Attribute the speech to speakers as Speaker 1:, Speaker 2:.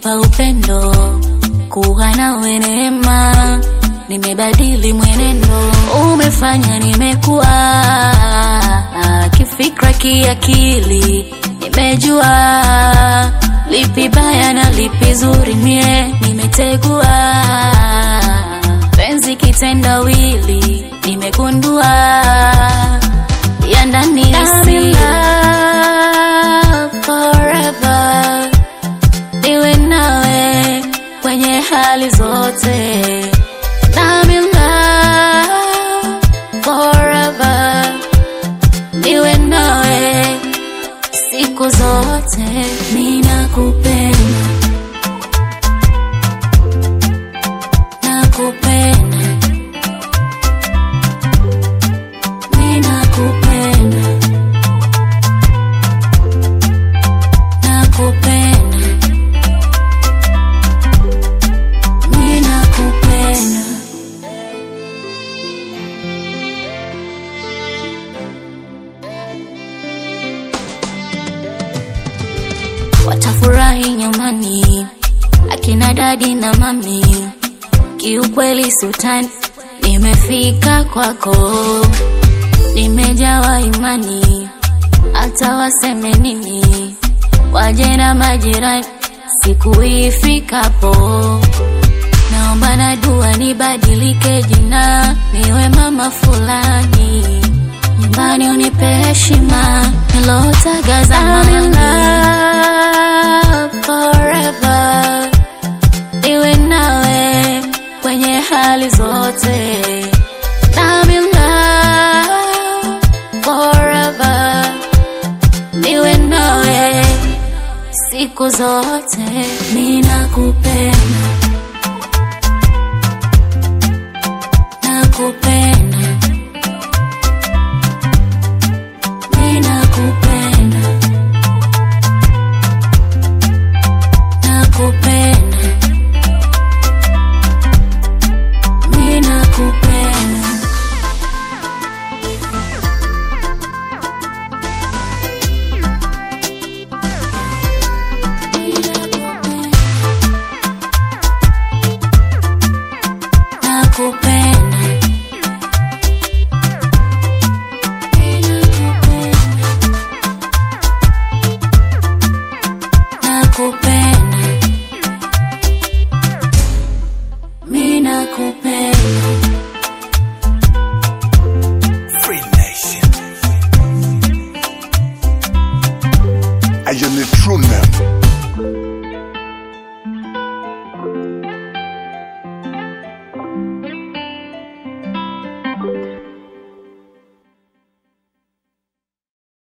Speaker 1: umenipa upendo, kuwa nawe neema, nimebadili mwenendo, umefanya nimekuwa kifikra, kiakili, nimejua lipi baya na lipi zuri, mie nimetegua penzi kitendawili, nimegundua ya ndani ya siri forever, niwe nawe kwenye hali zote. I'm in love forever, niwe nawe siku zote, ninakupenda, nakupenda, ninakupenda, nakupenda, ninakupenda. watafurahi nyumbani, akina dadi na mami. Kiukweli sultani, nimefika kwako, nimejawa imani, hata waseme nini, waje na majirani, siku ifikapo naomba na dua nibadilike jina, niwe mama fulani, nyumbani unipe heshima nilotaga zamani. Forever niwe nawe kwenye hali zote. I'm in love forever niwe nawe siku zote, ninakupenda nakupenda, ninakupenda, nakupenda, ninakupenda. Nakupenda. Nakupenda. Mimi nakupenda.
Speaker 2: Free Nation. I am the true name.